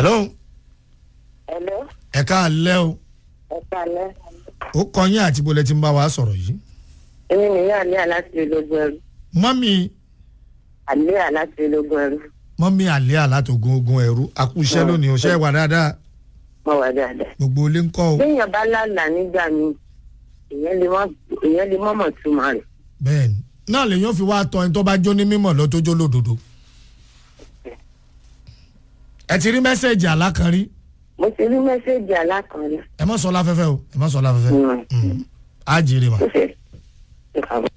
hello Hello, ẹ káàlẹ́ o ẹ kalẹ́. ó kọ yín àti bó lẹ ti ń bá wa sọ̀rọ̀ yìí Èmi nìyá Àlíyà láti ológun ẹrú. mọ́mí Àlíyà láti ológun ẹrú. mọ́mí àlẹ́ àlátògùn ogun ẹ̀rú àkúṣẹ́ lónìí ọ̀ṣẹ́ wà dáadáa Mo wà dáadáa. gbogbo ilé ń kọ́ o Béèyàn bá lálàá nígbà míì, èèyàn lè mọ̀ èèyàn lè mọ̀mọ̀ túmọ̀ rẹ̀. bẹ́ẹ̀ ni náà lèyàn fi wá tọ ẹni tó bá jó ní mímọ̀ lọ tó jó lódodo ẹ ti rí mẹ́sẹ̀gì alákanrí Mo ti rí mẹ́sẹ̀gì alákànlẹ̀. ẹ mọ̀ sọ láfẹ́fẹ́ o ẹ mọ̀ sọ láfẹ́fẹ́ Mm. Mm. á jèrè mà. Ó ṣe é.